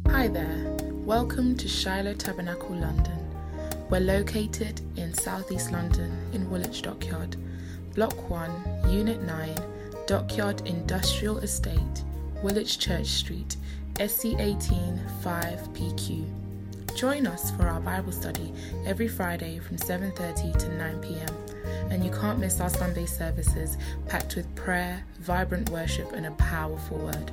Hi there. Welcome to Shiloh Tabernacle London. We're located in Southeast London in Woolwich Dockyard, Block 1, Unit 9, Dockyard Industrial Estate, Woolwich Church Street, SC18 5PQ. Join us for our Bible study every Friday from 7:30 to 9 p.m. And you can't miss our Sunday services packed with prayer, vibrant worship and a powerful word.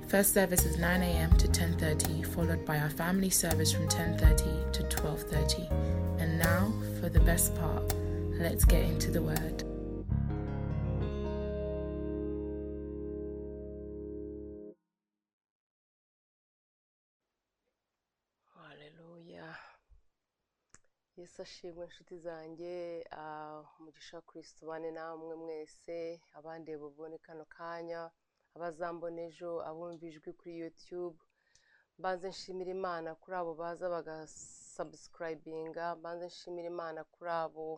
First service is 9 a.m. to 10:30, followed by our family service from 10:30 to 12:30. And now for the best part. Let's get into the word. Haleluya Yesu ashimwe inshuti zanjye ah, umugisha wa kirisito ubane namwe mwese abandeba ubone kano kanya abazambona ejo abumva ijwi kuri yutube mbanze nshimira imana kuri abo baza bagasabusikarayibinga mbanze nshimira imana kuri abo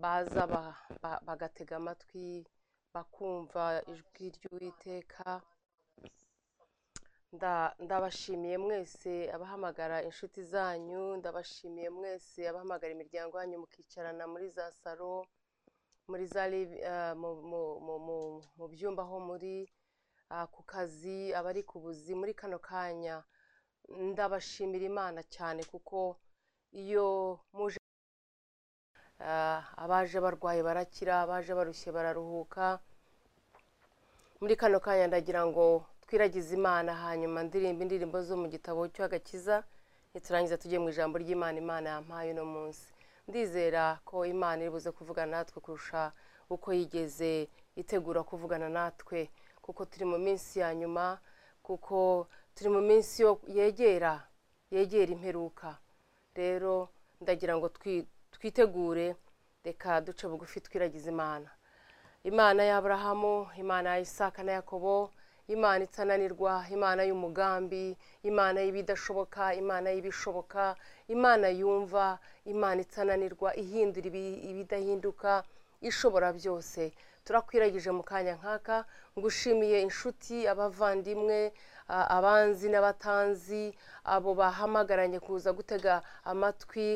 baza ba- ba- bagatega amatwi bakumva ijwi ry'uwiteka Nda- ndabashimiye mwese abahamagara inshuti zanyu ndabashimiye mwese abahamagara imiryango yanyu mukicarana muri za salo muri za live- eh, mu- mu- mu- mu- mu byumba aho muri ah, ku kazi abari ku buzi muri kano kanya ndabashimira imana cyane kuko iyo muje Ah, abaje barwaye barakira abaje barushye bararuhuka muri kano kanya ndagira ngo twiragize imana hanyuma ndirimba indirimbo zo mu gitabo cy'agakiza niturangiza tujye mu ijambo ry'imana imana yampaye uno munsi ndizera ko imana iri buze kuvugana natwe kurusha uko yigeze itegura kuvugana natwe kuko turi mu minsi ya nyuma kuko turi mu minsi yo- yegera yegera imperuka rero ndagira ngo twi- twitegure reka duce bugufi twiragize imana imana ya aburahamu imana ya isaka na yakobo imana itananirwa imana y'umugambi imana y'ibidashoboka imana y'ibishoboka imana yumva imana itananirwa ihindura ibi- ibidahinduka ishobora byose turakwiragije mu kanya nk'aka ngushimiye inshuti abavandimwe a- abanzi n'abatanzi abo bahamagaranye kuza gutega amatwi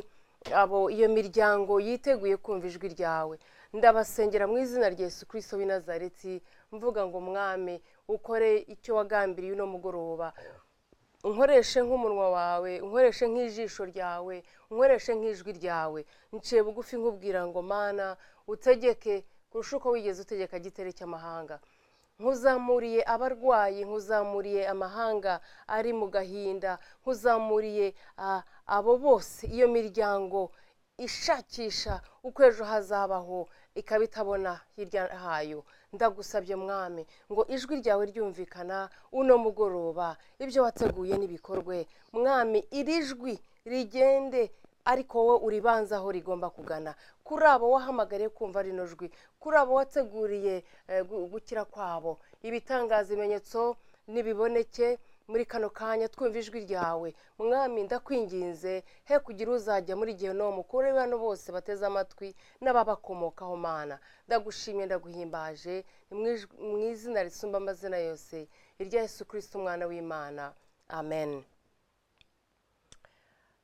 abo iyo miryango yiteguye kumva ijwi ryawe ndabasengera mu izina rya yesu kirisito w'i nazareti mvuga ngo mwami ukore icyo wagambiriye uno mugoroba unkoreshe nk'umunwa wawe unkoreshe nk'ijisho ryawe unkoreshe nk'ijwi ryawe nciye bugufi nkubwira ngo mana utegeke kurusha uko wigeze utegeka giteri cy'amahanga nkuzamuriye abarwayi nkuzamuriye amahanga ari mu gahinda nkuzamuriye ah, abo bose iyo miryango ishakisha uko ejo hazabaho ikaba itabona hirya hayo ndagusabye mwami ngo ijwi ryawe ryumvikana uno mugoroba ibyo wateguye n'ibikorwe mwami iri jwi rigende ariko wowe uribanza aho rigomba kugana kuri abo wahamagariye kumva rino jwi kuri abo wateguriye eh, gu- gukira kwabo ibitangaza ibimenyetso nibiboneke muri kano kanya twumva ijwi ryawe mwami ndakwinginze he kugira uzajya muri gihenomu kuri bano bose bateze amatwi n'ababakomokaho mana ndagushimye ndaguhimbaje ni mu ijwi- mu izina risumba amazina yose irya yesu kirisito umwana w'imana amen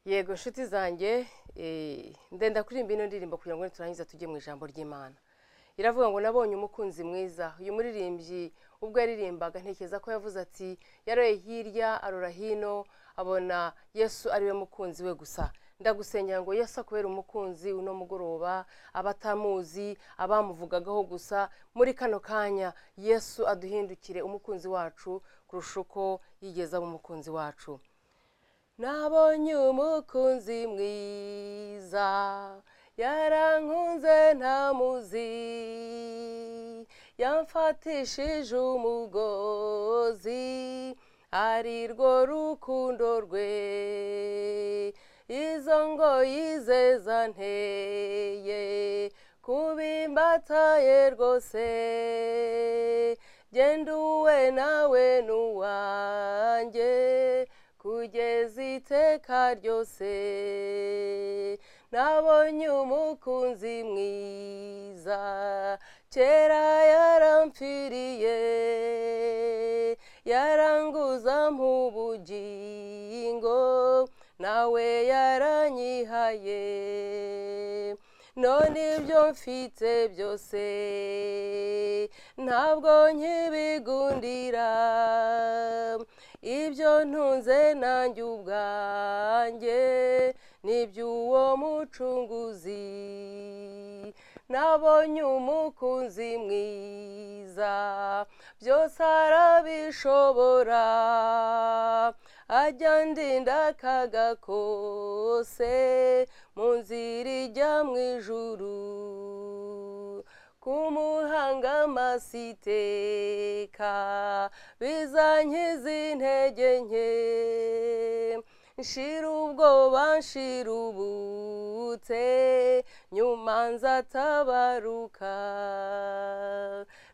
yego inshuti zanjye eh, ndenda kuririmba ino ndirimbo kugira ngo niturangiza tujye mu ijambo ry'imana iravuga ngo nabonye umukunzi mwiza uyu muririmbyi ubwo yaririmbaga ntekereza ko yavuze ati yaroye hirya arora hino abona yesu ariwe mukunzi we gusa ndagusengera ngo yesu akubere umukunzi uno mugoroba abatamuzi abamuvugagaho gusa muri kano kanya yesu aduhindukire umukunzi wacu kurusha uko yigeze aba umukunzi wacu Nabonye umukunzi mwiza yarankunze ntamuzi yamfatishije umugozi arirwo rukundo rwe izo ngoyi ze zanteye kubimbataye rwose genda uwe nawe n'uwanjye kugeza iteka ryose nabonye umukunzi mwiza kera yarampfiriye yaranguza nk'ubugingo nawe yaranyihaye none ibyo mfite byose ntabwo nkibigundira ibyo ntunze nanjye ubwanjye n'iby'uwo mucunguzi nabonye umukunzi mwiza byose arabishobora ajya ndinda akagakose mu nzira ijya mu ijuru kumuhanga amaso iteka bizankiza intege nke nshira ubwoba nshira ubutse nyuma nzatabaruka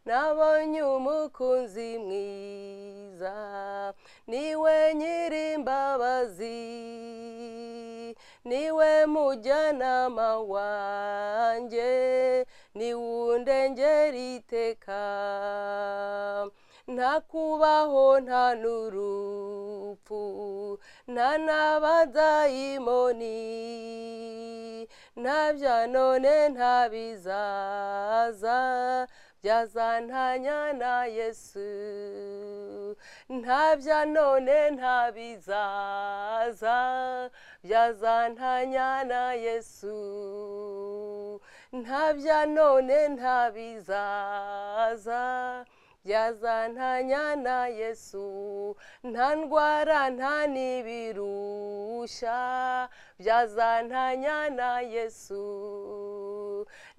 nabonye umukunzi mwiza niwe nyiri imbabazi niwe mujyanama wanjye niwundengera iteka nta kubaho nta n'urupfu nta n'abadayimoni nta bya none nta bizaza byazantanya na yesu nta bya none nta bizaza byazantanya na yesu nta bya none nta bizaza byazantanya na yesu nta ndwara nta n'ibirushya byazantanya na yesu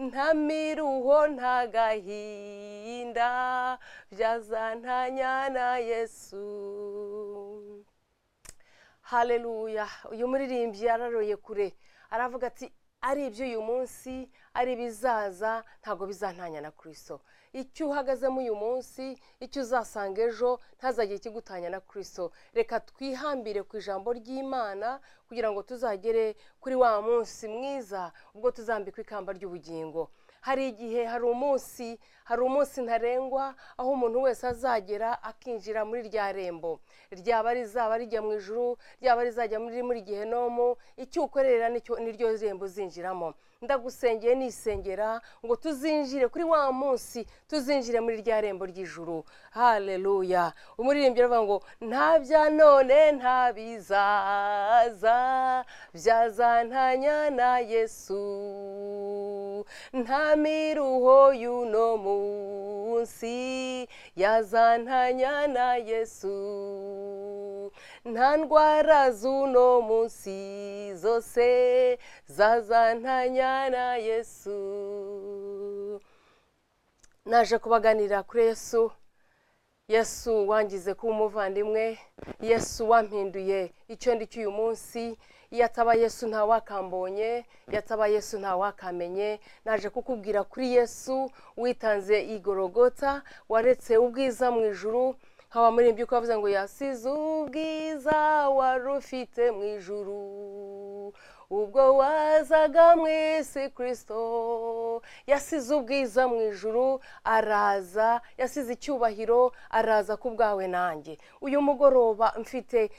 nta miruho nta gahinda byazantanya na yesu haleluya uyu muririmbyi yararoye kure aravuga ati ari iby'uyu munsi ari ibizaza ntabwo bizantanya na kirisito icyo uhagazemo uyu munsi icyo uzasanga ejo ntazajye ikigutanya na kirisito reka twihambire ku ijambo ry'imana kugira ngo tuzagere kuri wa munsi mwiza ubwo tuzambikwa ikamba ry'ubugingo hari igihe hari umunsi hari umunsi ntarengwa aho umuntu wese azagera akinjira muri rya rembo ryaba rizaba rijya mu ijuru ryaba rizajya muri muri gihenomu icyo ukorera niryo rembo uzinjiramo ndagusengeye nisengera ngo tuzinjire kuri wa munsi tuzinjire muri rya rembo ry'ijuru haleluya umuririmbyi aravuga ngo nta bya none nta bizaza byazantanya na yesu nta miruho y'uno munsi yazantanya na yesu nta ndwara z'uno munsi zose zazantanya na yesu naje kubaganira kuri yesu yesu wangize kuba umuvandimwe yesu wampinduye icyo ndi cy'uyu munsi iyo ataba yesu ntawakambonye iyo ataba yesu ntawakamenye naje kukubwira kuri yesu witanze igorogota waretse ubwiza mu ijuru nkaba muri ibyo ukavuze ngo yasize ubwiza wari ufite mu ijuru ubwo wazaga mu isi kirisito yasize ubwiza mu ijuru araza yasize icyubahiro araza ku bwawe nanjye uyu mugoroba mfite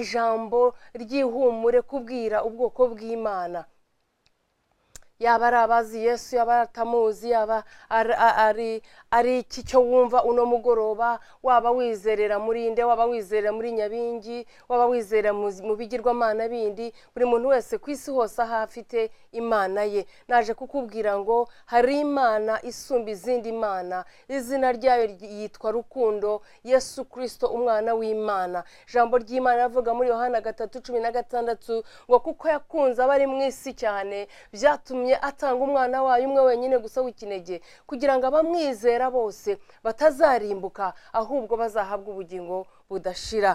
ijambo ry'ihumure kubwira ubwoko bw'imana yaba ari abazi yesu yaba atamuzi yaba ari iki cyo wumva uno mugoroba waba wizerera muri nde waba wizerera muri nyabingi waba wizerera mu bigirwamana bindi buri muntu wese ku isi hose aho afite imana ye naje kukubwira ngo hari imana isumba izindi mana izina ryayo yitwa rukundo yesu kirisito umwana w'imana ijambo ry'imana avuga muri yohana gatatu cumi na gatandatu ngo kuko yakunze abari mu isi cyane byatumye atanga umwana wayo umwe wenyine gusa w'ikinege kugira ngo abamwizera bose batazarimbuka ahubwo bazahabwa ubugingo budashira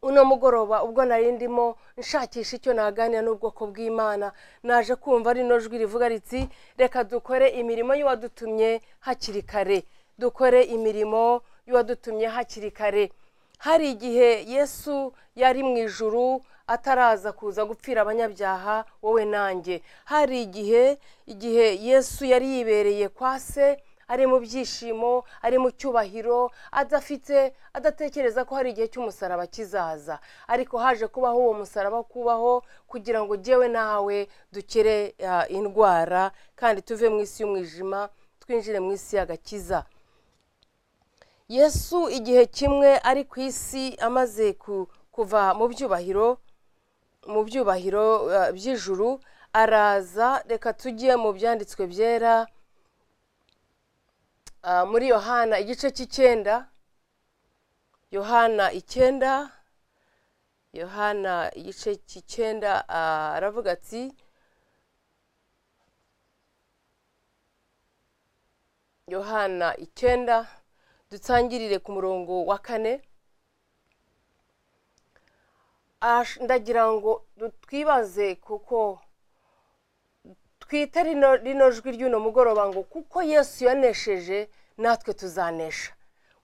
uno mugoroba ubwo nari ndimo nshakisha icyo naganira n'ubwoko bw'imana naje kumva rino jwi rivuga riti reka dukore imirimo y'uwadutumye hakiri kare dukore imirimo y'uwadutumye hakiri kare hari igihe yesu yari mu ijuru ataraza kuza gupfira abanyabyaha wowe nanjye hari igihe igihe yesu yari yibereye kwa se ari mu byishimo ari mu cyubahiro adafite adatekereza ko hari igihe cy'umusaraba kizaza ariko haje kubaho uwo musaraba kubaho kugira ngo jyewe nawe dukire ah, indwara kandi tuve mu isi y'umwijima twinjire mu isi y'agakiza yesu igihe kimwe ari ku isi amaze ku- kuva mu byubahiro mu byubahiro eh, by'ijuru araza reka tujye mu byanditswe byera Ah, muri yohana igice cy'icyenda yohana icyenda yohana igice cy'icyenda ah, aravuga ati yohana icyenda dutangirire ku murongo wa kane Ash- ndagira ngo du- twibaze kuko twite rino rino jwi ry'uno mugoroba ngo kuko yesu yanesheje natwe tuzanesha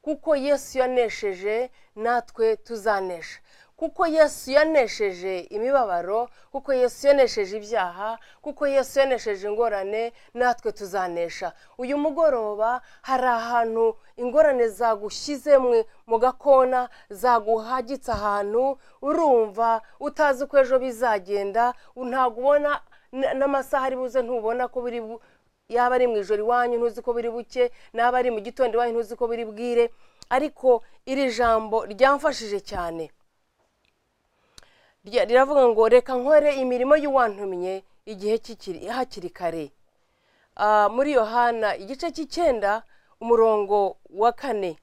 kuko yesu yanesheje natwe tuzanesha kuko yesu yanesheje imibabaro kuko yesu yanesheje ibyaha kuko yesu yanesheje ingorane natwe tuzanesha uyu mugoroba hari ahantu ingorane zagushyize mu- mu gakona zaguhagitse ahantu urumva utazi uko ejo bizagenda ntabwo ubona n- n'amasaha ari buze ntubona ko biri bu- yaba ari mu ijoro iwanyu ntuzi ko biri buke n'aba ari mu gitondo iwanyu ntuzi ko biri bwire ariko iri jambo ryamfashije cyane Rya- riravuga ngo reka nkore imirimo y'uwantumye igihe kikiri hakiri kare Ah, muri yohana igice cy'icyenda umurongo wa kane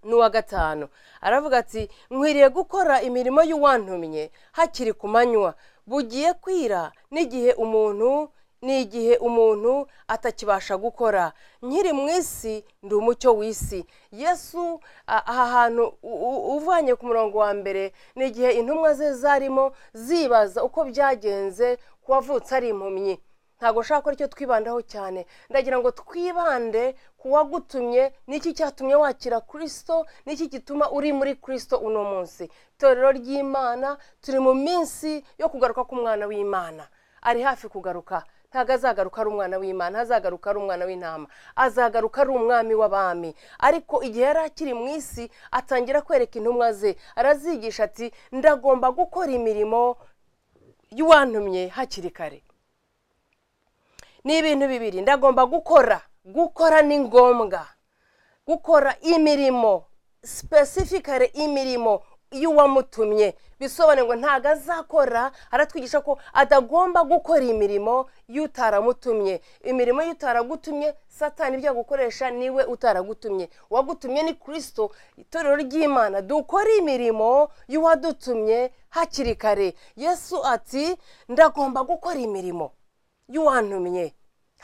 n'uwa gatanu aravuga ati nkwiriye gukora imirimo y'uwantumye hakiri ku manywa bugiye kwira n'igihe umuntu n'igihe umuntu atakibasha gukora nkiri mu isi ndi umucyo w'isi yesu a- aha hantu u- u- uvanye ku murongo wa mbere ni igihe intumwa ze zarimo zibaza uko byagenze ku wavutse ari impumyi ntabwo nshaka ko icyo twibandaho cyane ndagira ngo twibande ku wagutumye n'iki cyatumye wakira kirisito n'iki gituma uri muri kirisito uno munsi itorero ry'imana turi mu minsi yo kugaruka k'umwana w'imana ari hafi kugaruka ntabwo azagaruka ari umwana w'imana azagaruka ari umwana w'intama azagaruka ari umwami w'abami ariko igihe yari akiri mu isi atangira kwereka intumwa ze arazigisha ati ndagomba gukora imirimo y'uwantumye hakiri kare ni ibintu bibiri ndagomba gukora gukora ni ngombwa gukora imirimo specifically imirimo y'uwamutumye bisobanuye ngo ntabwo azakora aratwigisha ko atagomba gukora imirimo y'utaramutumye imirimo y'utaragutumye satani ibyo yagukoresha niwe utaragutumye uwagutumye ni kirisito itorero ry'imana dukore imirimo y'uwadutumye hakiri kare yesu ati ndagomba gukora imirimo y'uwantumye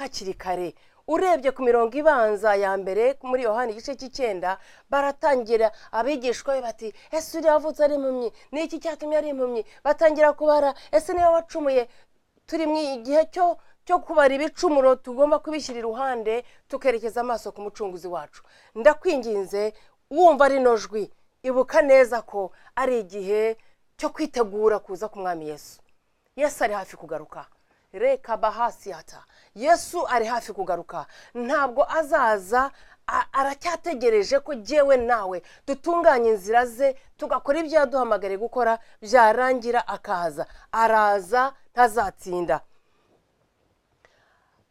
hakiri kare urebye ku mirongo ibanza ya mbere muri yohani igice cy'icyenda baratangira abigishwa be bati ese uriya wavutse ari impumyi ni iki cyatumye ari impumyi batangira kubara ese niba wacumuye turi mu gihe cyo cyo kubara ibicumuro tugomba kubishyira iruhande tukerekeza amaso ku mucunguzi wacu ndakwinginze wumva rino jwi ibuka neza ko ari igihe cyo kwitegura kuza k'umwami yesu yesu ari hafi kugaruka reka bahasiyata yesu ari hafi kugaruka ntabwo azaza a- aracyategereje ko jyewe nawe dutunganye inzira ze tugakora ibyo yaduhamagariye gukora byarangira akaza araza ntazatsinda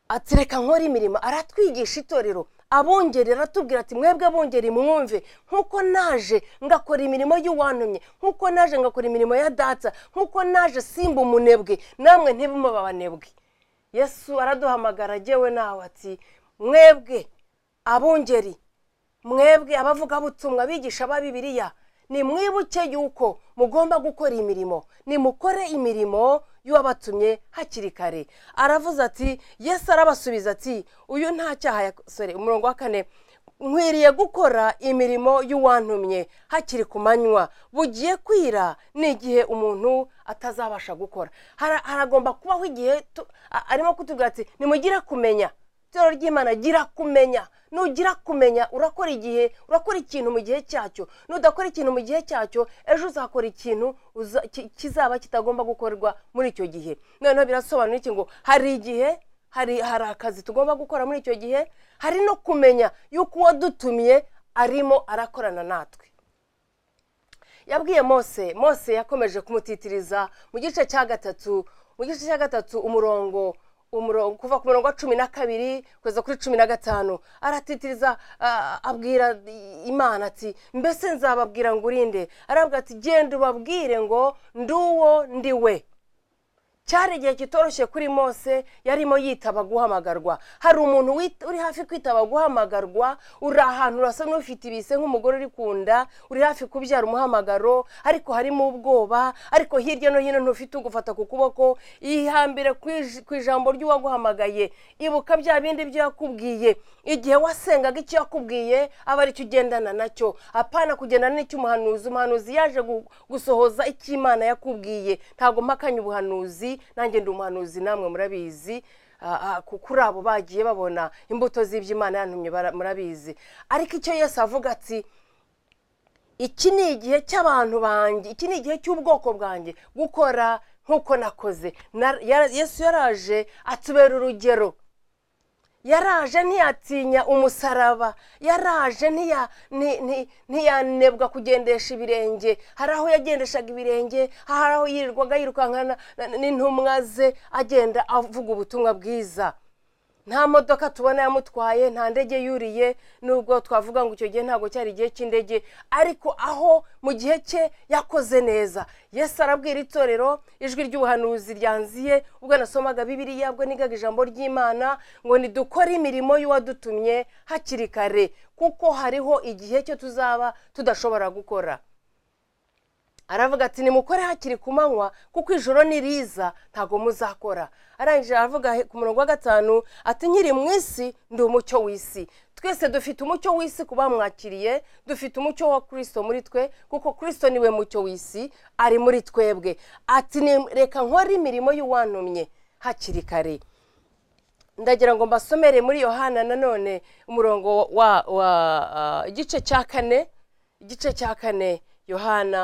ati reka nkore imirimo aratwigisha itorero abungeri aratubwira ati mwebwe bungeri mwumve nk'uko naje ngakora imirimo y'uwantumye nk'uko naje ngakora imirimo ya data nk'uko naje simba umunebwe namwe ntibumuba abanebwe yesu araduhamagara agewe nawe ati mwebwe abungeri mwebwe abavugabutumwa abigisha ba bibiriya nimwibuke yuko mugomba gukora imirimo nimukore imirimo y'uwabatumye hakiri kare aravuze ati yesu arabasubiza ati uyu nta cyaha yasore umurongo wa kane nkwiriye gukora imirimo y'uwantumye hakiri ku manywa bugiye kwira ni igihe umuntu atazabasha gukora Hara- haragomba kubaho igihe tu- a- arimo kutubwira ati nimugire kumenya itorero ry'imana gira kumenya nugira kumenya urakora igihe urakora ikintu mu gihe cyacyo nudakora ikintu mu gihe cyacyo ejo uzakora ikintu uza- ki- kizaba kitagomba gukorwa muri icyo gihe noneho birasobanura iki ngo hari igihe hari hari akazi tugomba gukora muri icyo gihe hari no kumenya yuko uwadutumye arimo arakorana natwe yabwiye mose mose yakomeje kumutitiriza mu gice cya gatatu mu gice cya gatatu umurongo umurongo kuva ku murongo wa cumi na kabiri kugeza kuri cumi na gatanu aratitiriza ah, abwira imana ati mbese nzababwira ngo urinde arabwira ati genda ubabwire ngo nduwo ndi we cyari igihe kitoroshye kuri mose yarimo yitaba guhamagarwa hari umuntu wit- uri hafi kwitaba guhamagarwa uri ahantu urasa n'ufite ibise nk'umugore uri ku nda uri hafi kubyara umuhamagaro ariko harimo ubwoba ariko hirya no hino ntufite ugufata ku kuboko yihambire ku ij- ku ijambo ry'uwaguhamagaye ibuka bya bindi byo yakubwiye igihe wasengaga icyo yakubwiye aba aricyo ugendana nacyo apana kugendana n'icy'umuhanuzi umuhanuzi yaje gu- gusohoza icyo imana yakubwiye ntabwo mpakanye ubuhanuzi nanjye ndi umuhanuzi namwe murabizi Ah, ah, ku- kuri abo bagiye babona imbuto z'ibyo imana yantumye bara- murabizi ariko icyo yesu avuga ati iki ni igihe cy'abantu banjye iki ni igihe cy'ubwoko bwanjye gukora nk'uko nakoze Na- yara- yesu yaraje atubera urugero yaraje ntiyatinya umusaraba yaraje ntiya- nti- nti- ntiyanebwa kugendesha ibirenge hari aho yagendeshaga ibirenge hari aho yirirwaga yirukankana na- na- n'intumwa ze agenda avuga ubutumwa bwiza nta modoka tubona yamutwaye nta ndege yuriye nubwo twavuga ngo icyo gihe ntabwo cyari igihe cy'indege ariko aho mu gihe cye yakoze neza yesu arabwira itorero ijwi ry'ubuhanuzi ryanziye ubwo nasomaga bibiriya bwo nigaga ijambo ry'imana ngo nidukore imirimo y'uwadutumye hakiri kare kuko hariho igihe cyo tuzaba tudashobora gukora aravuga ati nimukore hakiri ku manywa kuko ijoro niriza ntabwo muzakora arangije aravuga he- ku murongo wa gatanu ati nkiri mu isi ndi umucyo w'isi twese dufite umucyo w'isi ku bamwakiriye dufite umucyo wa kirisito muri twe kuko kirisito niwe mucyo w'isi ari muri twebwe ati "Ni- reka nkore imirimo y'uwantumye hakiri kare ndagira ngo mbasomere muri yohana nanone umurongo wa wa ah, igice cya kane igice cya kane yohana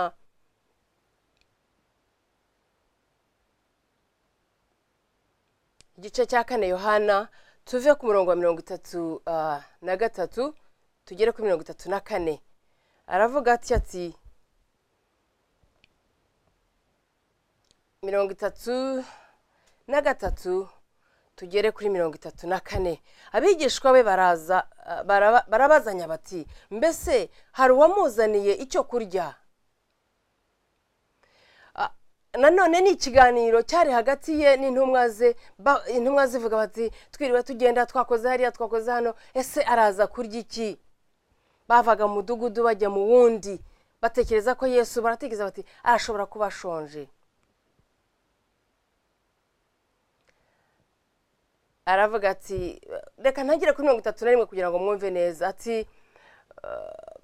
igice cya kane yohana tuve ku murongo wa mirongo itatu ah, na gatatu tugere kuri mirongo itatu na kane aravuga atya ati mirongo itatu na gatatu tugere kuri mirongo itatu na kane abigishwa be baraza ah, baraba- barabazanya bati mbese hari uwamuzaniye icyo kurya nanone ni ikiganiro cyari hagati ye n'intumwa ze ba- intumwa zivuga bati twiriwe tugenda twakoze hariya twakoze hano ese araza kurya iki bavaga mu mudugudu bajya mu wundi batekereza ko yesu baratekereza bati arashobora kuba ashonje aravuga ati reka ntagere kuri mirongo itatu na rimwe kugira ngo mwumve neza ati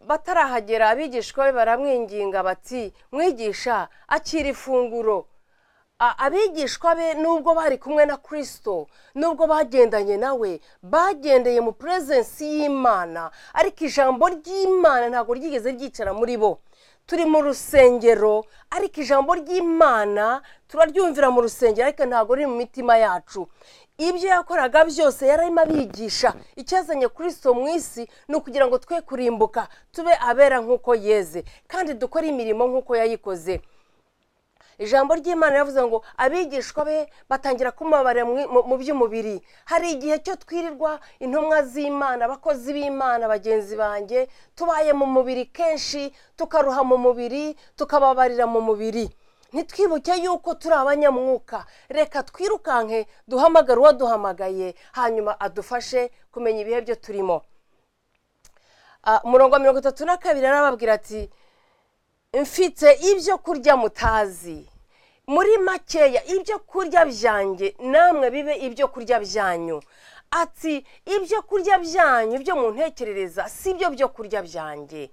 batarahagera abigishwa be baramwinginga bati mwigisha akira ifunguro A- abigishwa be nubwo bari kumwe na kirisito nubwo bagendanye nawe bagendeye mu purezensi y'imana ariko ijambo ry'imana ntabwo ryigeze ryicara muri bo turi mu rusengero ariko ijambo ry'imana turaryumvira mu rusengero ariko ntabwo riri mu mitima yacu ibyo yakoraga byose yararimo abigisha icyazanye kirisito mu isi ni ukugira ngo twe kurimbuka tube abera nk'uko yeze kandi dukore imirimo nk'uko yayikoze ijambo ry'imana yavuze ngo abigishwa be batangira kumubabarira mu- mu- mu by'umubiri hari igihe cyo twirirwa intumwa z'imana abakozi b'imana bagenzi banjye tubaye mu mubiri kenshi tukaruha mu mubiri tukababarira mu mubiri ntitwibuke yuko turi abanyamwuka reka twirukanke duhamagare uwaduhamagaye hanyuma adufashe kumenya ibihe byo turimo Ah, umurongo wa mirongo itatu na kabiri arababwira ati mfite ibyo kurya mutazi muri makeya ibyo kurya byanjye namwe bibe ibyo kurya byanyu ati ibyo kurya byanyu byo mu ntekerereza si byo byo kurya byanjye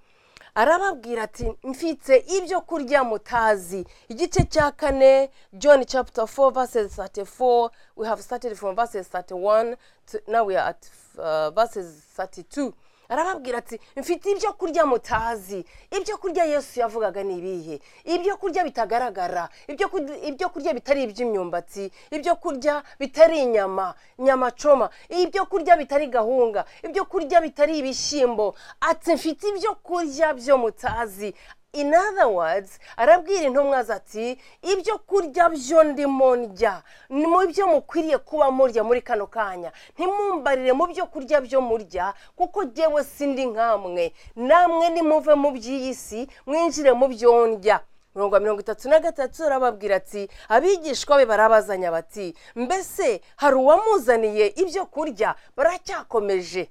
arababwira ati mfite ibyo kurya mutazi igice cya kane john chapter 4 verses 34 we have started from verses 31 to, now we are at uh, verses 32 arababwira ati mfite ibyo kurya mutazi ibyo kurya yesu yavugaga ni ibihe ibyo kurya bitagaragara ibyo kurya- ibyo kurya bitari iby'imyumbati ibyo kurya bitari inyama nyamacoma ibyo kurya bitari gahunga ibyo kurya bitari ibishyimbo ati mfite ibyo kurya byo mutazi in other words arabwira intumwa ze ati ibyo kurya byo ndimo ndya ni mu byo mukwiriye kuba murya muri kano kanya ntimumbarire mu byo kurya byo murya kuko jyewe sindi nkamwe namwe nimuve mu by'iyi si mwinjire mu byo ndya mirongo mirongo itatu na gatatu arababwira ati abigishwa be barabazanya bati mbese hari uwamuzaniye ibyo kurya baracyakomeje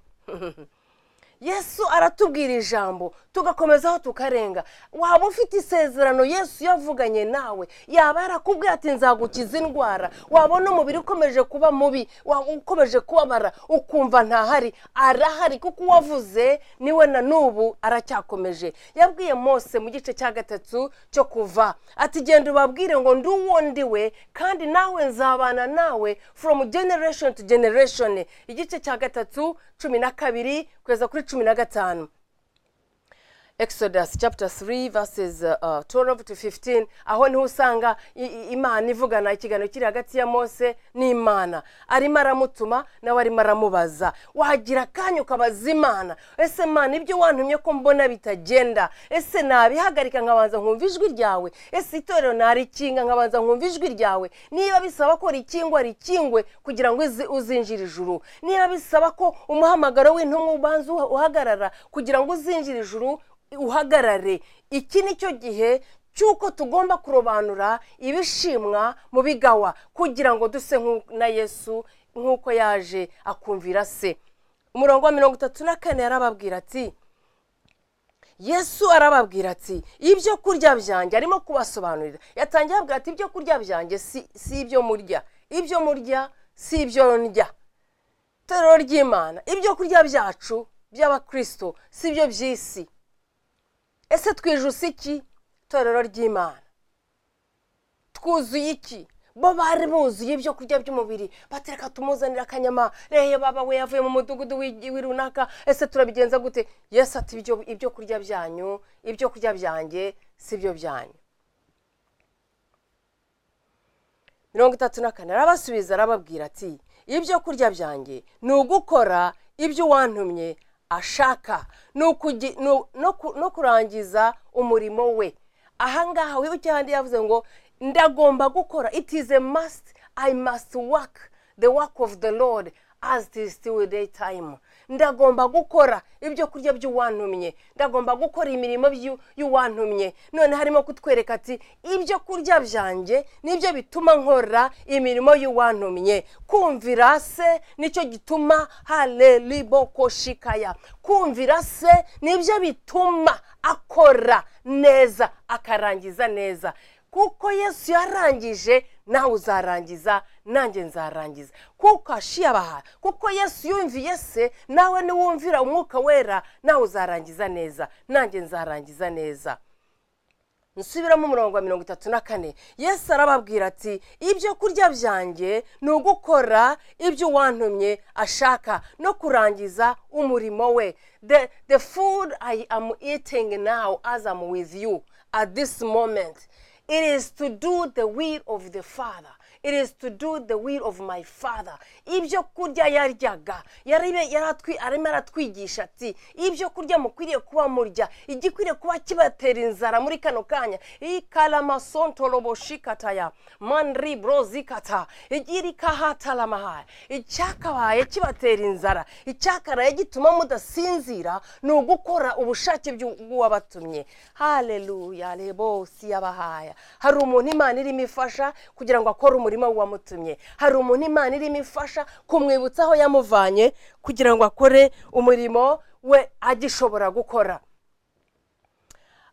yesu aratubwira ijambo tugakomezaho tukarenga waba ufite isezerano yesu yavuganye nawe yaba yarakubwiye ati nzagukiza indwara wabona umubiri ukomeje kuba mubi waba ukomeje kubabara ukumva ntahari arahari kuko uwavuze niwe na n'ubu aracyakomeje yabwiye mose mu gice cya gatatu cyo kuva ati genda ubabwire ngo ndi uwo ndi we kandi nawe nzabana nawe from generation to generation igice cya gatatu cumi na kabiri kugeza kuri cumi na gatanu exodus chapter 3 verses uh, uh, 12 to 15 aho niho usanga i- i- imana ivugana ikiganiro kiri hagati ya mose n'imana arimo aramutuma nawe arimo aramubaza wagira akanya ukabaza imana ese imana ibyo wantumye ko mbona bitagenda ese nabihagarika nkabanza nkumva ijwi ryawe ese itorero narikinga nkabanza nkumva ijwi ryawe niba bisaba ko rikingwa rikingwe kugira ngo uzi- uzinjire ijuru niba bisaba ko umuhamagaro w'intumwa ubanza uha- uhagarara kugira ngo uzinjire ijuru uhagarare iki ni cyo gihe cy'uko tugomba kurobanura ibishimwa mu bigawa kugira ngo duse nk'u- na yesu nk'uko yaje akumvira se umurongo wa mirongo itatu na kane yarababwira ati yesu arababwira ati ibyo kurya byanjye arimo kubasobanurira yatangiye abwira ati ibyo kurya byanjye si si ibyo murya ibyo murya si ibyo ndya itorero ry'imana ibyo kurya byacu by'abakristo si ibyo by'isi ese twijusa iki itorero ry'imana twuzuye iki bo bari buzuye ibyo kurya by'umubiri batereka tumuzanira akanyama reye baba we yavuye mu mudugudu w'i- w'i runaka ese turabigenza gute yesu ati ibyo ibyo kurya byanyu ibyo kurya byanjye si byo byanyu mirongo itatu na kane arabasubiza arababwira ati ibyo kurya byanjye ni ugukora ibyo uwantumye ashaka ni ukugi- ni u- no ku- no kurangiza umurimo we ahangaha wibuke ahandi yavuze ngo ndagomba gukora it is a must i must work the work of the lord as it is still day time ndagomba gukora ibyo kurya by'uwantumye ndagomba gukora imirimo by'u- y'uwantumye none harimo kutwereka ati ibyo kurya byanjye nibyo bituma nkora imirimo y'uwantumye kumvira se nicyo gituma halelibokoshikaya kumvira se nibyo bituma akora neza akarangiza neza kuko yesu yarangije nawe uzarangiza nanjye nzarangiza kuko ashiyabaha kuko yesu yumviye se nawe niwumvira umwuka wera nawe uzarangiza neza nanjye nzarangiza neza nsubiramo umurongo wa mirongo itatu na kane yesu arababwira ati ibyo kurya byanjye ni ugukora ibyo uwantumye ashaka no kurangiza umurimo we the, the food i am eating now as am with you at this moment it is to do the will of the father it is to do the will of my father ibyo kurya yaryaga yaribe- yaratwi- arimo aratwigisha ati ibyo kurya mukwiriye kuba murya igikwiriye kuba kibatera inzara muri kano kanya ikaramasontoroboshikataya manribrozikata igirikahatalamahaya icyakabaye kibatera inzara icyakaraye gituma mudasinzira ni ugukora ubushake bw'uwabatumye haleluya rebosi yabahaya hari umuntu imana irimo ifasha kugira ngo akore umurimo w'uwamutumye hari umuntu imana irimo ifasha kumwibutsa aho yamuvanye kugira ngo akore umurimo we agishobora gukora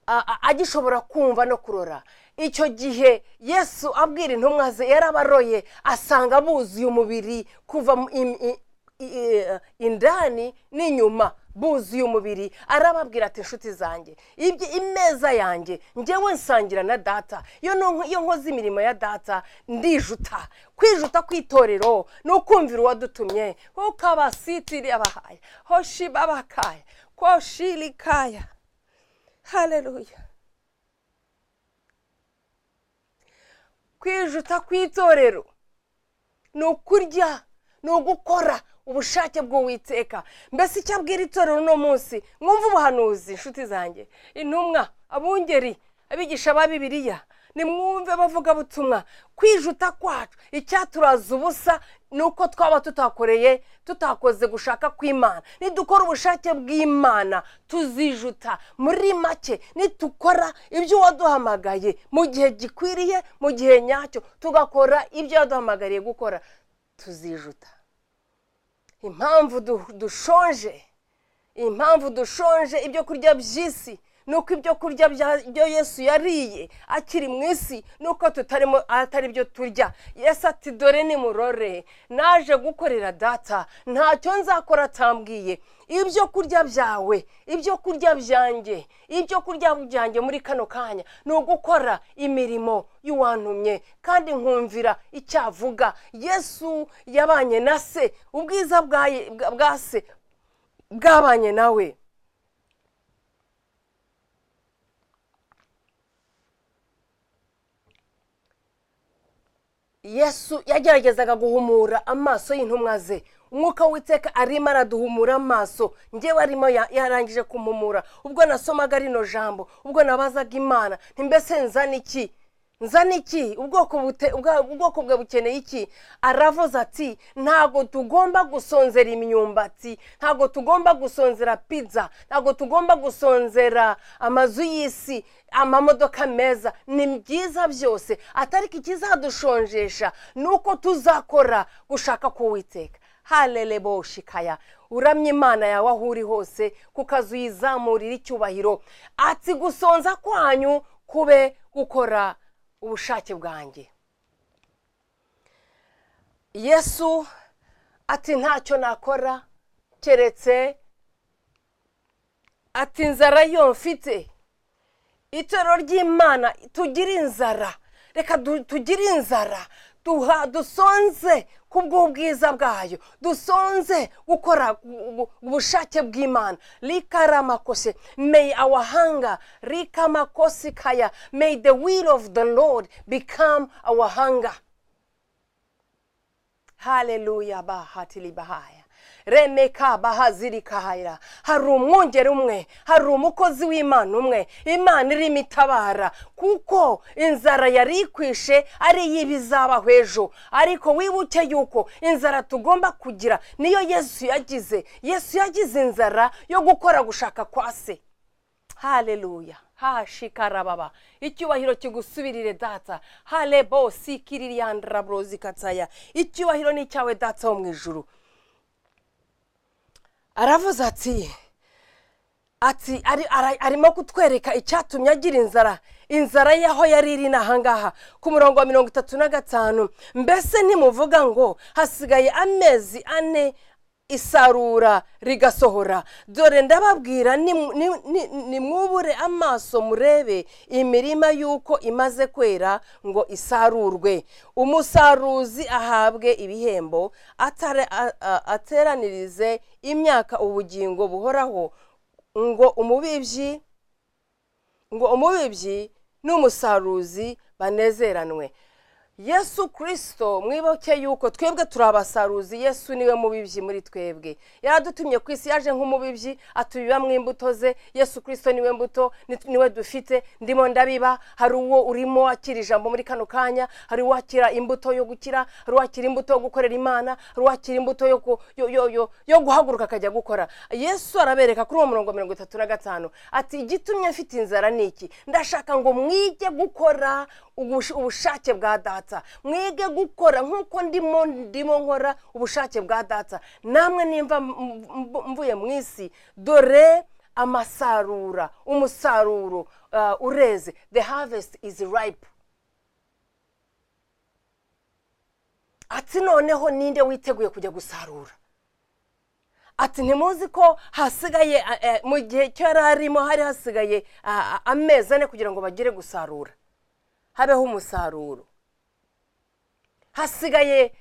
a- a- agishobora kumva no kurora icyo gihe yesu abwira intumwa ze yarabaroye asanga buzuye umubiri kuva mu- im- i- i- eh, indani n'inyuma buzuye umubiri arababwira ati inshuti zanjye ibyo imeza yanjye njyewe nsangira na data iyo nonk- iyo nkoze imirimo ya data ndijuta kwijuta kw'itorero ni ukumvira uwadutumye kuko abasitiri abahaya hoshi babakaya koshiri kaya hareruya kwijuta kw'itorero ni ukurya ni ugukora ubushake bw'uwiteka mbese icyo abwira itorero uno munsi mwumve ubuhanuzi inshuti zanjye intumwa abungeri abigisha ba bibiriya nimwumve abavugabutumwa kwijuta kwacu icyaturaza ubusa ni uko twaba tutakoreye tutakoze gushaka kw'imana nidukora ubushake bw'imana tuzijuta muri make nitukora ibyo waduhamagaye mu gihe gikwiriye mu gihe nyacyo tugakora ibyo waduhamagariye gukora tuzijuta impamvu du- dushonje impamvu dushonje ibyo kurya by'isi ni uko ibyo kurya bya- byo yesu yariye akiri mu isi ni uko tutarimo atari byo turya yesu ati dore nimurore naje gukorera data ntacyo nzakora atambwiye ibyo kurya byawe ibyo kurya byanjye ibyo kurya byanjye muri kano kanya ni ugukora imirimo y'uwantumye kandi nkumvira icyo avuga yesu yabanye na se ubwiza bwa ye- bwa- bwa se bwabanye nawe yesu yageragezaga guhumura amaso y'intumwa ze umwuka w'iteka arimo araduhumura amaso ngewe arimo ya- yarangije kumuhumura ubwo nasomaga rino jambo ubwo nabazaga imana ntimbese nzana iki nzana iki ubwoko bute- ubwa- ubwoko bwe bukeneye iki aravuze ati ntabwo tugomba gusonzera imyumbati ntabwo tugomba gusonzera pizza ntabwo tugomba gusonzera amazu y'isi amamodoka meza ni byiza byose atari ko ikizadushonjesha ni uko tuzakora gushaka kuwiteka halele boshikaya uramye imana yawe aho uri hose kuko azi uyizamurira icyubahiro ati gusonza kwanyu kube gukora ubushake bwanjye yesu ati ntacyo nakora keretse ati inzara yo mfite itorero ry'imana tugire inzara reka du- tugire inzara duha dusonze ku bw'ubwiza bwayo dusonze gukora u- u- ubushake bw'imana rikaramakose may our hunger rikamakosi kaya may the will of the lord become our hunger haleluya bahatili bahaya remeka bahazirikahira hari umwongere umwe hari umukozi w'imana umwe imana irimo itabara kuko inzara yari ikwishe ari iy'ibizabaho ejo ariko wibuke yuko inzara tugomba kugira niyo yesu yagize yesu yagize inzara yo gukora gushaka kwa se haleluya hashikarababa icyubahiro kigusubirire data halebo sikiririyandrabrozi kataya icyubahiro ni icyawe data wo mu ijuru aravuze ati ati ari- ara- arimo kutwereka icyatumye agira inzara inzara y'aho yari iri ni ahangaha ku murongo wa mirongo itatu na gatanu mbese ntimuvuga ngo hasigaye amezi ane isarura rigasohora dore ndababwira nimu- ni- ni- nimwubure amaso murebe imirima y'uko imaze kwera ngo isarurwe umusaruzi ahabwe ibihembo atare- a- a- ateranirize imyaka ubugingo buhoraho ngo umubibyi ngo umubibyi n'umusaruzi banezeranwe yesu kirisito mwibuke yuko twebwe turi abasaruzi yesu niwe mubibyi muri twebwe yadutumye ku isi yaje nk'umubibyi atubibamo imbuto ze yesu kirisito niwe mbuto ni- niwe dufite ndimo ndabiba hari uwo urimo wakira ijambo muri kano kanya hari uwakira imbuto yo gukira hari uwakira imbuto yo gukorera imana hari uwakira imbuto yo, ku- yo, yo, yo, yo guhaguruka akajya gukora yesu arabereka kuri uwo murongo wa mirongo itatu na gatanu ati igitumye mfite inzara ni iki ndashaka ngo mwige gukora ubush- ubushake bwa data mwige gukora nk'uko ndimo ndimo nkora ubushake bwa data namwe nimba m- m- mvuye mu isi dore amasarura umusaruro uh, ureze the harvest is ripe ati noneho ninde witeguye kujya gusarura ati ntimuzi ko hasigaye a- a- mu gihe cyo yari arimo hari hasigaye a- a- amezi ane kugira ngo bagere gusarura habeho umusaruro hasigaye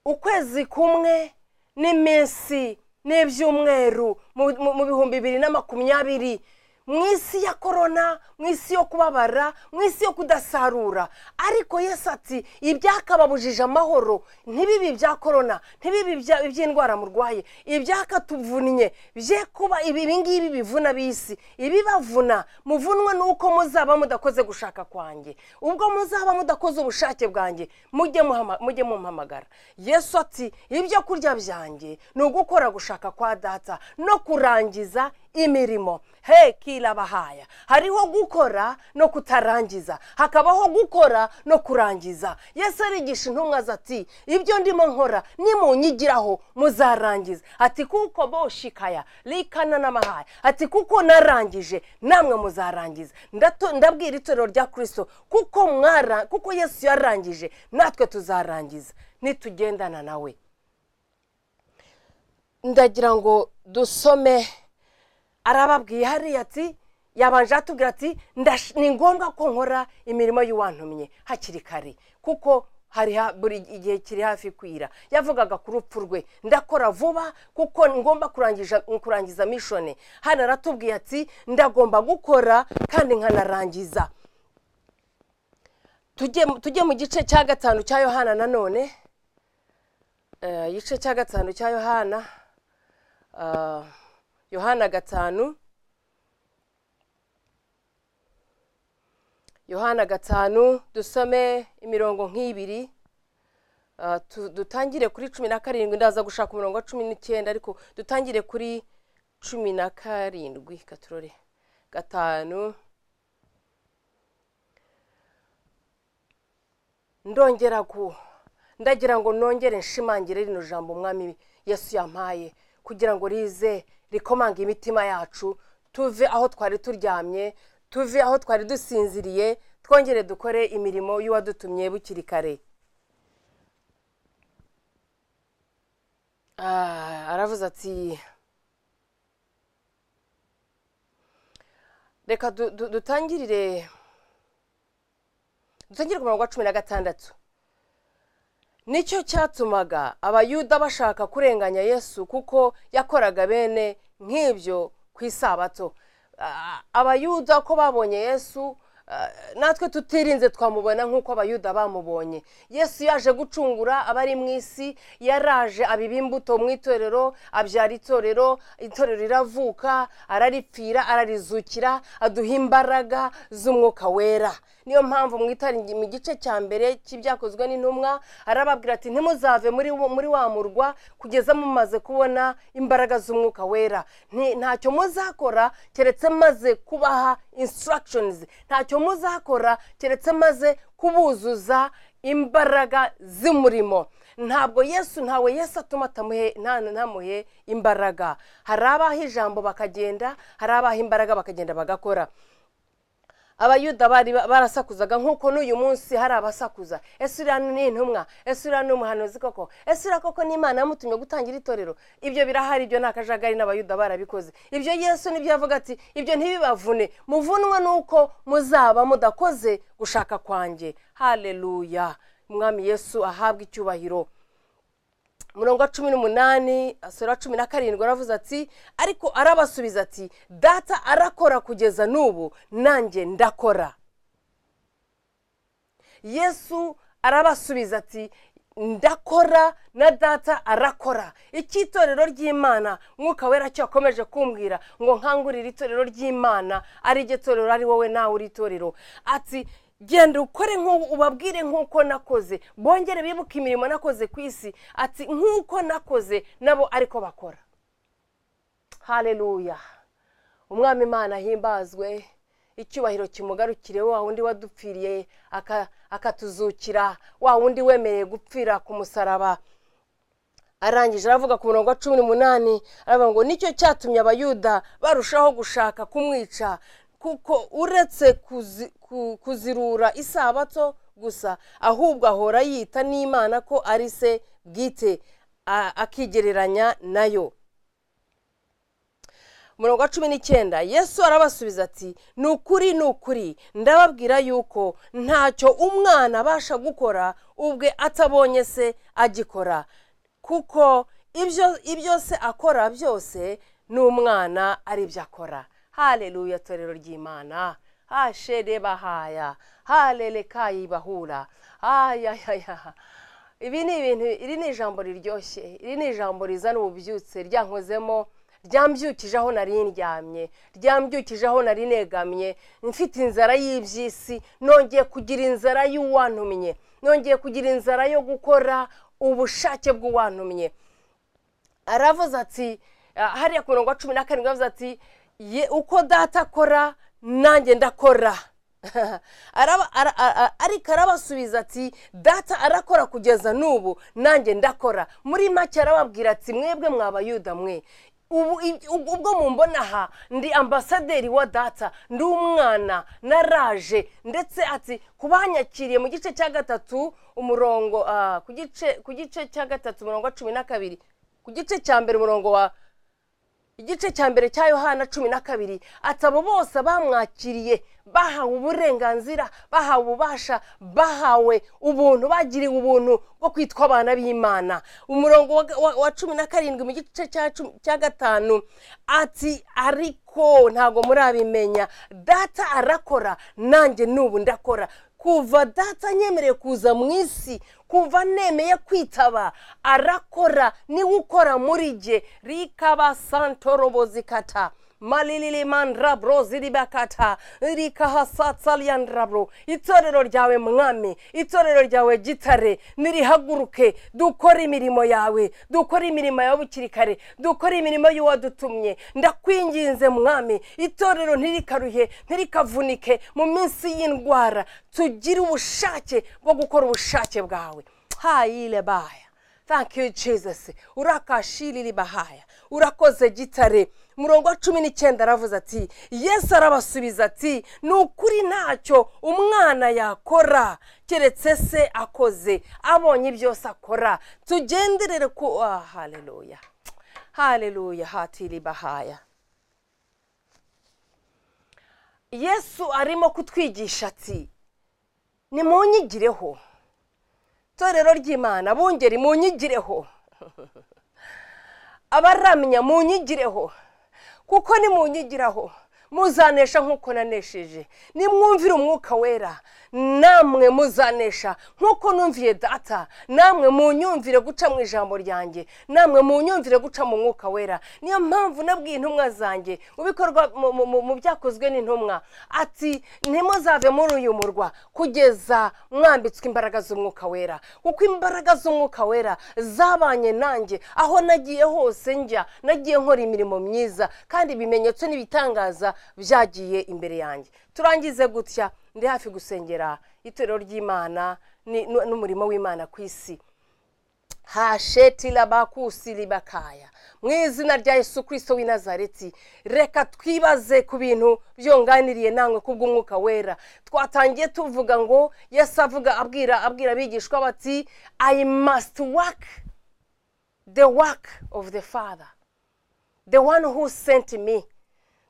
ukwezi kumwe n'iminsi n'ibyumweru mu mu- mu bihumbi bibiri na makumyabiri mu isi ya korona mu isi yo kubabara mu isi yo kudasarura ariko yesu ati ibyakababujije amahoro ntibibi bya korona ntibibi bya- iby'indwara murwaye ibyakatuvunnye bye kuba ibi ibi ngibi bivuna bisi ibibavuna muvunwe nuko muzaba mudakoze gushaka kwanjye ubwo muzaba mudakoze ubushake bwanjye mujye muhama- mujye mumpamagara yesu ati ibyo kurya byanjye ni ugukora gushaka kwa data no kurangiza imirimo he kirabahaya hariho gukora no kutarangiza hakabaho gukora no kurangiza yesu arigisha intumwa ze ati ibyo ndimo nkora nimunyigiraho muzarangiza ati kuko boshikaya rikana n'amahaya ati kuko narangije namwe muzarangiza Ndato- ndabwira itorero rya kirisito kuko mwara kuko yesu yarangije natwe tuzarangiza nitugendana nawe ndagira ngo dusome arababwiye hariya ati yabanje atubwira ati "Ndash- ni ngombwa ko nkora imirimo y'uwantumye hakiri kare kuko hari ha- buri igihe kiri hafi kwira yavugaga ku rupfu rwe ndakora vuba kuko ngomba kurangiza kurangiza mishoni hano aratubwiye ati ndagomba gukora kandi nkanarangiza tujye tujye mu gice cya gatanu cya yohana nanone Eh, igice cya gatanu cya yohana Ah, yohana gatanu yohana gatanu dusome imirongo nk'ibiri Ah, tu- dutangire kuri cumi na karindwi ndaza gushaka umurongo wa cumi n'icyenda ariko dutangire kuri cumi na karindwi katurore gatanu ndongera ku ndagira ngo nongere nshimangire rino jambo umwami yesu yampaye kugira ngo rize rikomanga imitima yacu tuve aho twari turyamye tuve aho twari dusinziriye twongere dukore imirimo y'uwadutumye bukiri kare Ah, aravuze ati reka du- du- dutangirire dutangire ku murongo wa cumi na gatandatu nicyo cyatumaga abayuda bashaka kurenganya yesu kuko yakoraga bene nk'ibyo ku isabato Ah, abayuda ko babonye yesu ah, natwe tutirinze twamubona nk'uko abayuda bamubonye yesu yaje gucungura abari mu isi yaraje abiba imbuto mu itorero abyara itorero itorero riravuka araripfira ararizukira aduha imbaraga z'umwuka wera niyo mpamvu mwitaringi mu gice cya mbere cy'ibyakozwe n'intumwa arababwira ati ntimuzave muri wo- muri wa murwa kugeza mumaze kubona imbaraga z'umwuka wera Nti- ntacyo muzakora keretse maze kubaha instructions ntacyo muzakora keretse maze kubuzuza imbaraga z'umurimo ntabwo yesu ntawe yesu atuma atamuhe nta- ntamuhe imbaraga hari abaha ijambo bakagenda hari abaha imbaraga bakagenda bagakora abayuda bari barasakuzaga nk'uko n'uyu munsi hari abasakuza ese uriya ni intumwa ese uriya ni umuhanuzi koko ese uriya koko ni imana yamutumye gutangira itorero ibyo birahari ibyo nta kajagari n'abayuda barabikoze ibyo yesu nibyo yavuga ati ibyo ntibibavune muvunwa nuko muzaba mudakoze gushaka kwanjye haleluya umwami yesu ahabwa icyubahiro umurongo wa cumi n'umunani asura cumi na karindwi aravuze ati ariko arabasubiza ati data arakora kugeza n'ubu nanjye ndakora yesu arabasubiza ati ndakora na data arakora icy'itorero ry'imana mwuka wera cyo akomeje kumbwira ngo nkangurire itorero ry'imana ari ryo torero ari wowe nawe uri itorero ati genda ukore nk'ubu ubabwire nk'uko nakoze bongere bibuke imirimo nakoze ku isi ati nk'uko nakoze nabo ariko bakora haleluya umwami imana ahimbazwe icyubahiro kimugarukire wa wundi wadupfiriye aka- akatuzukira wa wundi wemereye gupfira ku musaraba arangije aravuga ku murongo wa cumi n'umunani aravuga ngo nicyo cyatumye abayuda barushaho gushaka kumwica kuko uretse kuzi- ku- kuzirura isabato gusa ahubwo ahora yita n'imana ko ari se bwite a- akigereranya nayo murongo wa cumi n'icyenda yesu arabasubiza ati ni ukuri ni ukuri ndababwira yuko ntacyo umwana abasha gukora ubwe atabonye se agikora kuko ibyo ibyo se akora byose n'umwana ari byo akora hareruya torero ry'imana hashere bahaya harere kayibahura ayayaya ibi ni ibintu iri ni ijambo riryoshye iri ni ijambo rizana ububyutse ryankozemo ryambyukije aho nari ndyamye ryambyukije aho nari negamye mfite inzara y'iby'isi nongeye kugira inzara y'uwantumye nongeye kugira inzara yo gukora ubushake bw'uwantumye aravuze ati hariya ku murongo wa cumi na karindwi aravuze ati uko data akora nanjye ndakora ariko arabasubiza ati data arakora kugeza n'ubu nanjye ndakora muri make arababwira ati mwebwe mwabayuda mwe ubwo mumbona aha ndi ambasaderi wa data ndi umwana naraje ndetse ati kubanyakiriye mu gice cya gatatu umurongo ku gice cya gatatu umurongo wa cumi na kabiri ku gice cya mbere umurongo wa igice cya mbere cya yohana cumi na kabiri ati abo bose bamwakiriye bahawe uburenganzira bahawe ububasha bahawe ubuntu bagiriwe ubuntu bwo kwitwa abana b'imana umurongo wa cumi na karindwi mu gice cya gatanu ati ariko ntabwo murabimenya data arakora nanjye n'ubu ndakora kuva data nyemereye kuza mu isi kuva nemeye kwitaba arakora niwe ukora muri jye rikaba santorobo zikata malilimandrabro ziribakata rikahasatsaliyandrabro itorero ryawe mwami itorero ryawe gitare nirihaguruke dukore imirimo yawe dukore imirimo yawe bukiri kare dukore imirimo y'uwadutumye ndakwinginze mwami itorero ntirikaruhe ntirikavunike mu minsi y'indwara tugire ubushake bwo gukora ubushake bwawe hayile baya thank you jesus urakashiriri bahaya urakoze gitare murongo wa cumi n'icyenda aravuze ati yesu arabasubiza ati ni ukuri ntacyo umwana yakora keretse se akoze abonye byose akora tugenderere ku hareruya hareruya hatiri bahaya yesu arimo kutwigisha ati nimunyigireho itorero ry'imana bungeri munyigireho abaramya munyigireho kuko nimunyigiraho muzanesha nk'uko nanesheje nimwumvire umwuka wera namwe muzanesha nk'uko numviye data namwe munyumvire guca mu ijambo ryanjye namwe munyumvire guca mu mwuka wera niyo mpamvu nabwiye intumwa zanjye mu bikorwa mu byakozwe n'intumwa ati ntimuzave muri uyu murwa kugeza mwambitswe imbaraga z'umwuka wera kuko imbaraga z'umwuka wera zabanye nanjye aho nagiye hose njya nagiye nkora imirimo myiza kandi ibimenyetso n'ibitangaza byagiye imbere yanjye turangize gutya ndi hafi gusengera itorero ry'imana n'umurimo w'imana ku isi hasheti rabakusi ribakaya mu izina rya Yesu kirisito w'i nazareti reka twibaze ku bintu byunganiriye nangwe kubw'umwuka wera twatangiye tuvuga ngo yesu avuga abwira abwira abigishwa bati i must work the work of the father the one who sent me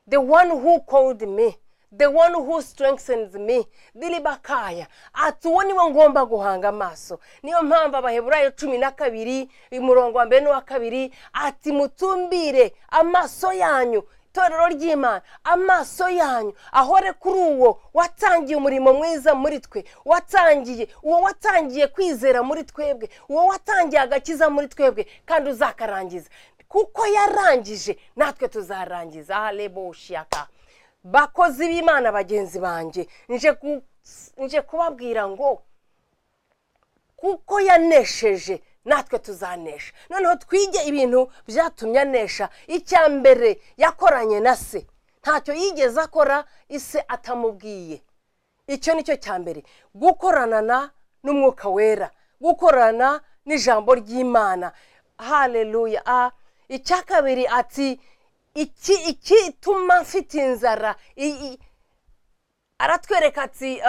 the one who called me the one who strengthens me diribakaya ati uwo niwe ngomba guhanga amaso niyo mpamvu abaheburayo cumi na kabiri umurongo wa mbere n'uwa kabiri ati mutumbire amaso yanyu itorero ry'imana amaso yanyu ahore kuri uwo watangiye umurimo mwiza muri twe watangiye uwo watangiye kwizera muri twebwe uwo watangiye agakiza muri twebwe kandi uzakarangiza kuko yarangije natwe tuzarangiza aharebo shiyaka bakozi b'imana bagenzi banjye nje kubabwira ngo kuko yanesheje natwe tuzanesha noneho twige ibintu byatumye anesha icya mbere yakoranye na se ntacyo yigeze akora ise atamubwiye icyo ni cyo cya mbere gukorana n'umwuka wera gukorana n'ijambo ry'imana hareruya a icya kabiri ati iki iki ituma mfite inzara aratwereka ati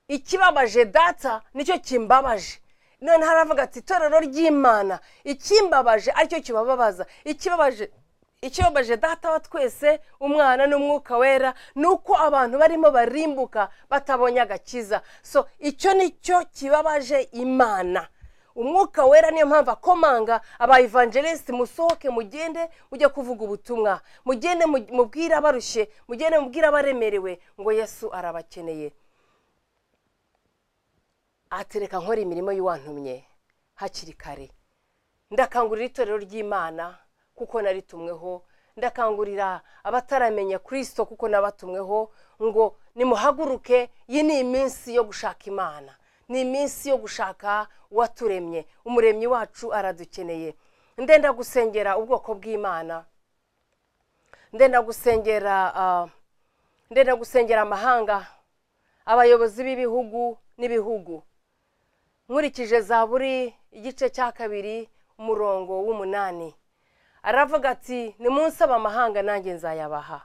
ikibabaje data nicyo kimbabaje noneho haravuga ati itorero ry'imana ikimbabaje aricyo kibababaza ikibabaje ikibabaje data wa twese umwana n'umwuka wera ni uko abantu barimo barimbuka batabonye agakiza so icyo ni cyo kibabaje imana umwuka wera niyo mpamvu akomanga aba evangelisite musohoke mugende mujye kuvuga ubutumwa mugende mu- mubwire abarushye mugende mubwire abaremerewe ngo yesu arabakeneye atereka nkora imirimo y'uwantumye hakiri kare ndakangurira itorero ry'imana kuko naritumweho ndakangurira abataramenya kirisito kuko nabatumweho ngo nimuhaguruke iyi ni iminsi yo gushaka imana ni iminsi yo gushaka uwaturemye umuremyi wacu aradukeneye ndenda gusengera ubwoko bw'imana ndenda gusengera ah, ndenda gusengera amahanga abayobozi b'ibihugu n'ibihugu nkurikije zaburi igice cya kabiri umurongo w'umunani aravuga ati nimunsabe amahanga nanjye nzayabaha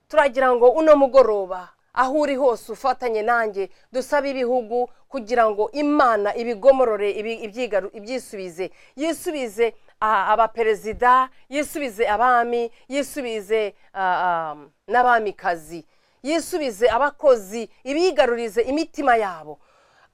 turagira ngo uno mugoroba aho uri hose ufatanye nanjye dusabe ibihugu kugira ngo imana ibigomorore ibi- ibyigaru- ibyisubize yisubize ah, abaperezida yisubize abami yisubize ah, ah, n'abamikazi yisubize abakozi ibigarurize imitima yabo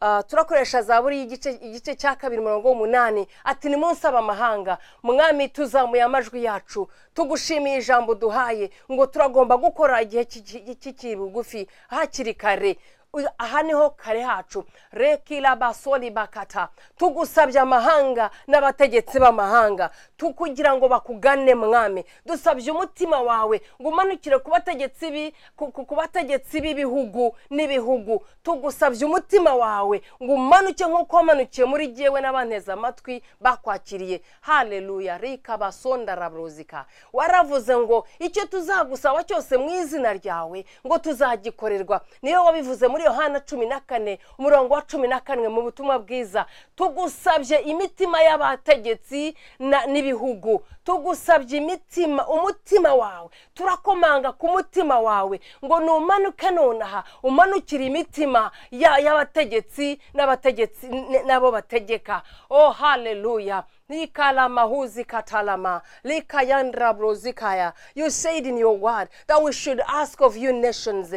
Ah, turakoresha zaburi y'igice- igice cya kabiri umurongo w'umunani ati ni munsi amahanga mwami tuzamuye amajwi yacu tugushimiye ijambo uduhaye ngo turagomba gukora igihe kiki- kikiri bugufi hakiri kare Uyu- aha niho kare hacu rekira basori bakata tugusabye amahanga n'abategetsi b'amahanga tu- kugira ngo bakugane mwami dusabye umutima wawe ngo umanukire ku bategetsi bi- ku- ku- ku bategetsi b'ibihugu n'ibihugu tugusabye umutima wawe ngo umanuke nk'uko wamanukiye muri jyewe n'abanteze amatwi bakwakiriye haleluya rika basonda rabruzika waravuze ngo icyo tuzagusaba cyose mu izina ryawe ngo tuzagikorerwa niyo wabivuze muri yohana cumi na kane umurongo wa cumi na kane mu butumwa bwiza tugusabye imitima y'abategetsi na- n'ibihugu tugusabye imitima umutima wawe turakomanga ku mutima wawe ngo numanuke nonaha umanukire imitima ya- y'abategetsi n'abategetsi n- n'abo bategeka oh haleluya Nikalamahuzi katalama, likayandrabrozikaya. You said in your word that we should ask of you nations.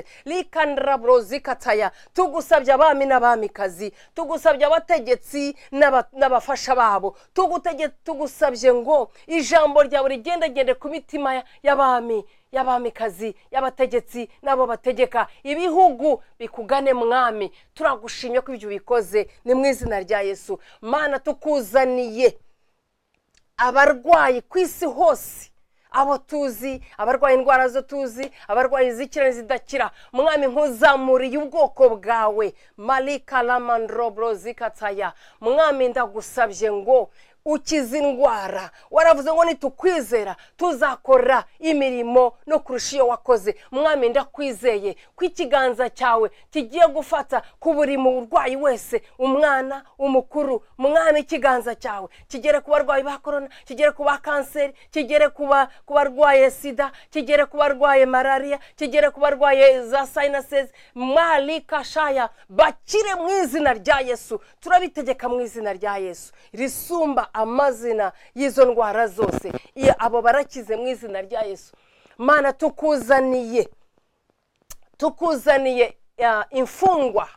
Likandrabrozikataya. Tugusabye abami n'abamikazi, tugusabye abategetsi n'aba- n'abafasha babo, Tugutege- tugusabye ngo ijambo ryawe rigendagende ku mitima ya- y'abami y'abamikazi y'abategetsi n'abo bategeka ibihugu bikugane mwami turagushimye ko ibyo ubikoze ni mu izina rya yesu mana tukuzaniye abarwayi ku isi hose abo tuzi abarwaye indwara zo tuzi abarwaye izikira n'izidakira mwami nkuzamuriye ubwoko bwawe marika ramandrobro zikataya mwami ndagusabye ngo ukize indwara waravuze ngo nitukwizera tuzakora imirimo no kurusha iyo wakoze mwami ndakwizeye ko ikiganza cyawe kigiye gufata ku buri murwayi wese umwana umukuru mwami ikiganza cyawe kigere ku barwayi ba korona kigere ku ba kanseri kigere ku ba- ku barwaye sida kigere ku barwaye malariya kigere ku barwaye za sayinasezi marikashaya bakire mu izina rya yesu turabitegeka mu izina rya yesu risumba amazina y'izo ndwara zose Iyo abo barakize mu izina rya yesu mana tukuzaniye tukuzaniye ah, imfungwa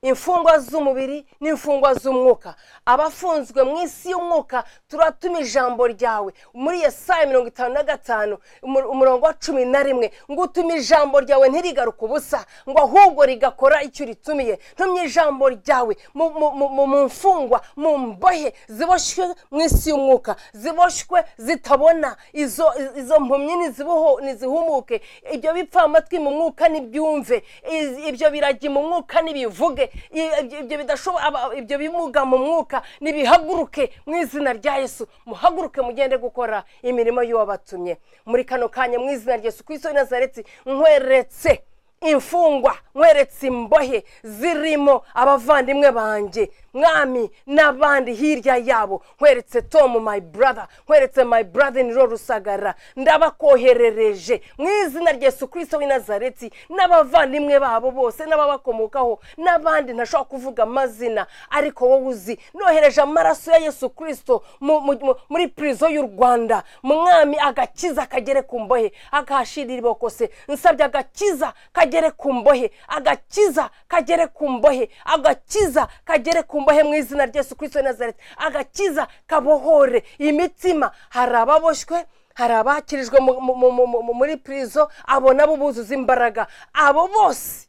imfungwa z'umubiri n'imfungwa z'umwuka abafunzwe mu isi y'umwuka turatuma ijambo ryawe muri yesaya mirongo itanu na gatanu umu- umurongo wa cumi na rimwe ngo utume ijambo ryawe ntirigaruke ubusa ngo ahubwo rigakora icyo uritumiye ntumye ijambo ryawe mu- mu- mu mu- mu mfungwa mu mbohe ziboshywe mu isi y'umwuka ziboshywe zitabona izo izo mpumyi niziboho nizihumuke ibyo bipfamatwi mu mwuka nibyumve Iz- ibyo biragi mu mwuka nibivuge I- ibyo- ibyo bidashobo- aba- ibyo bimuga mu mwuka nibihaguruke mu izina rya yesu muhaguruke mugende gukora imirimo y'uwabatumye muri kano kanya mu izina rya yesu kristo w'i nazareti nkweretse imfungwa nkweretse imbohe zirimo abavandimwe banjye mwami n'abandi hirya yabo nkweretse tomu my brother nkweretse my brother niro rusagara ndabakoherereje mu izina rya yesu kirisito w'i nazareti n'abavandimwe babo bose n'ababakomokaho n'abandi ntashobora kuvuga amazina ariko wowe uzi nohereje amaraso ya yesu kirisito mu- mu- mu- muri purizo y'u rwanda mwami agakiza kagere ku mbohe akahashirira iboko se nsabye agakiza kagere ku mbohe agakiza kagere ku mbohe agakiza kagere ku mbohe mu izina rya yesu kirisito w'i nazareti agakiza kabohore imitima hari ababoshywe hari abakirijwe mu- mu- mu- mu- mu- muri purizo abo nabo buzuza imbaraga abo bose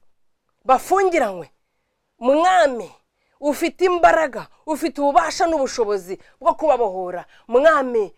bafungiranywe mwami ufite imbaraga ufite ububasha n'ubushobozi bwo kubabohora mwami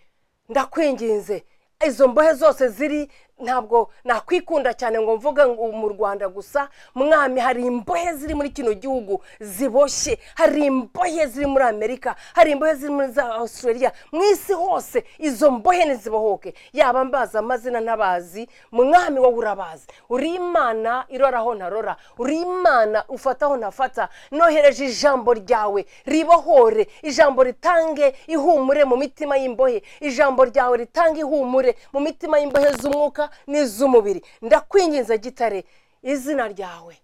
ndakwinginze izo mbohe zose ziri ntabwo nakwikunda cyane ngo mvuge ngo mu rwanda gusa mwami hari imbohe ziri muri kino gihugu ziboshye hari imbohe ziri muri amerika hari imbohe ziri muri za australia mu isi hose izo mbohe nizibohoke yaba mbazi amazina ntabazi mwami wowe urabazi uri imana iroraho ntarora uri imana ufata aho ntafata nohereje ijambo ryawe ribohore ijambo ritange ihumure mu mitima y'imbohe ijambo ryawe ritange ihumure mu mitima y'imbohe z'umwuka n'iz'umubiri ndakwinginze gitare izina ryawe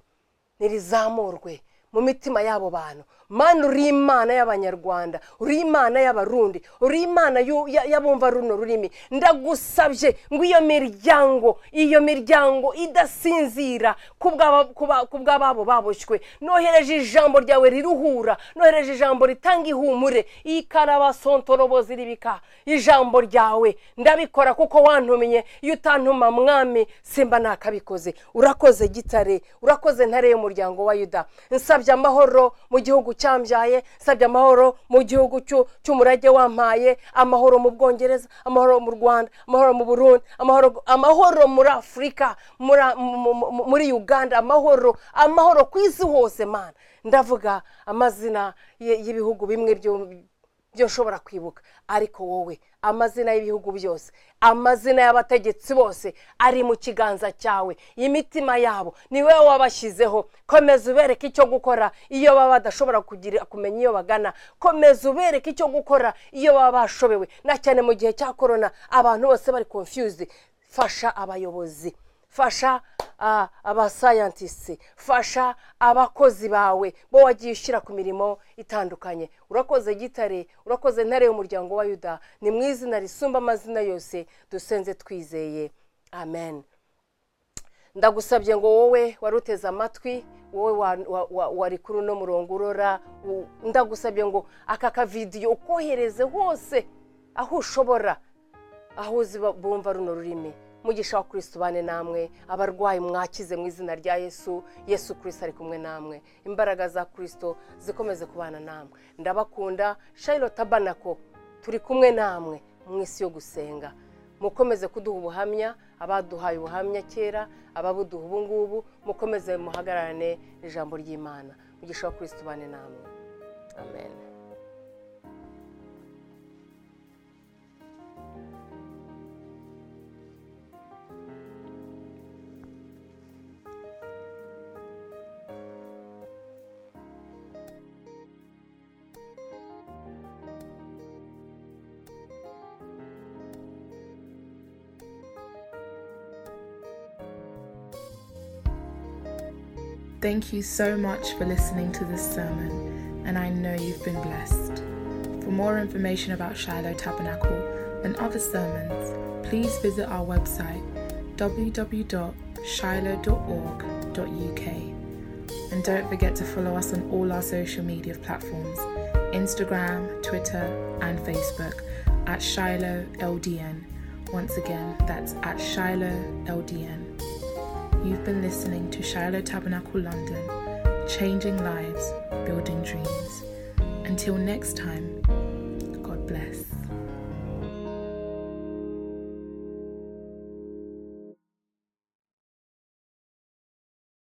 nirizamurwe mu mitima y'abo bantu mana uri imana y'abanyarwanda uri imana y'abarundi uri imana y'u- ya- y'abumva runo rurimi ndagusabye ngo iyo miryango iyo miryango idasinzira ku bw'aba- ku ba- ku bw'ababo baboshywe nohereje ijambo ryawe riruhura nohereje ijambo ritanga ihumure ikarabasontorobozi ribika ijambo ryawe ndabikora kuko wantumiye iyo utantuma mwami simba nakabikoze urakoze gitare urakoze ntare y'umuryango wa yuda nsabye amahoro mu gihugu cyambyaye nsabye amahoro mu gihugu cy'u- cy'umurage wampaye amahoro mu bwongereza amahoro mu rwanda amahoro mu burundi amahoro, amahoro muri afurika muri, mu- mu- muri uganda amahoro amahoro ku isi hose mana ndavuga amazina y- y'ibihugu bimwe byo byo nshobora kwibuka ariko wowe amazina y'ibihugu byose amazina y'abategetsi bose ari mu kiganza cyawe imitima yabo ni wowe wabashyizeho komeza ubereke icyo gukora iyo baba badashobora kugira kumenya iyo bagana komeza ubereke icyo gukora iyo baba bashobewe na cyane mu gihe cya korona abantu bose bari confused fasha abayobozi fasha ah, abasayantisi fasha abakozi bawe bo wagiye ushyira ku mirimo itandukanye urakoze gitare urakoze ntare y'umuryango wa yuda ni mu izina risumba amazina yose dusenze twizeye amen ndagusabye ngo wowe wari uteze amatwi wowe wa- wa- wa- wari kuri uno murongo urora u- ndagusabye ngo aka kavidiyo ukohereze hose aho ushobora aho uzi ba- bumva runo rurimi mugisha wa kirisito ubane namwe abarwayi mwakize mu izina rya yesu yesu kirisito ari kumwe namwe imbaraga za kirisito zikomeze kubana namwe ndabakunda shayiro tabanako turi kumwe namwe mu isi yo gusenga mukomeze kuduha ubuhamya abaduhaye ubuhamya kera ababuduha ubu ngubu mukomeze muhagararane ijambo ry'imana mugisha wa kirisito ubane namwe amen Thank you so much for listening to this sermon, and I know you've been blessed. For more information about Shiloh Tabernacle and other sermons, please visit our website www.shiloh.org.uk. And don't forget to follow us on all our social media platforms Instagram, Twitter, and Facebook at Shiloh LDN. Once again, that's at Shiloh LDN. You've been listening to Shiloh Tabernacle London, changing lives, building dreams. Until next time,